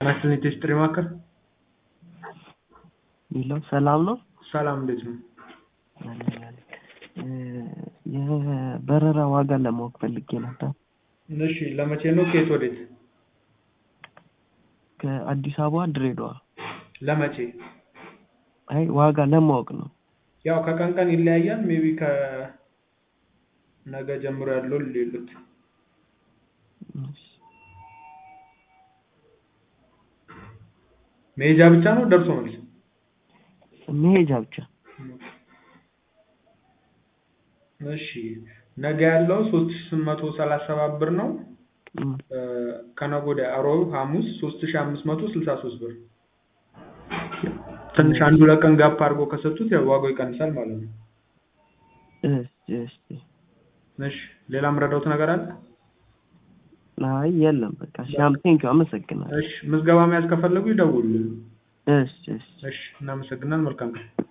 ናሽናል ቴስትሪ ማዕከል ሚለው ሰላም ነው። ሰላም እንዴት ነው? የበረራ ዋጋ ለማወቅ ፈልጌ ነበር። እሺ ለመቼ ነው? ከየት ወዴት? ከአዲስ አበባ ድሬዳዋ። ለመቼ? አይ ዋጋ ለማወቅ ነው። ያው ከቀን ቀን ይለያያል። ሜቢ ከነገ ጀምሮ ያለው ሌሉት መሄጃ ብቻ ነው ደርሶ መልስ? መሄጃ ብቻ። እሺ ነገ ያለው ሶስት ሺህ ስምንት መቶ ሰላሳ ሰባት ብር ነው። ከነገ ወዲያ እሮብ ሐሙስ ሶስት ሺህ አምስት መቶ ስልሳ ሶስት ብር። ትንሽ አንዱ ለቀን ጋፕ አድርጎ ከሰጡት ያው ዋጋው ይቀንሳል ማለት ነው። እሺ እሺ ሌላ የምረዳውት ነገር አለ? አይ የለም በቃ ሻምፔን አመሰግናለሁ። እሺ ምዝገባ መያዝ ከፈለጉ ይደውሉልን። እሺ እሺ እሺ እናመሰግናለን። መልካም ቀን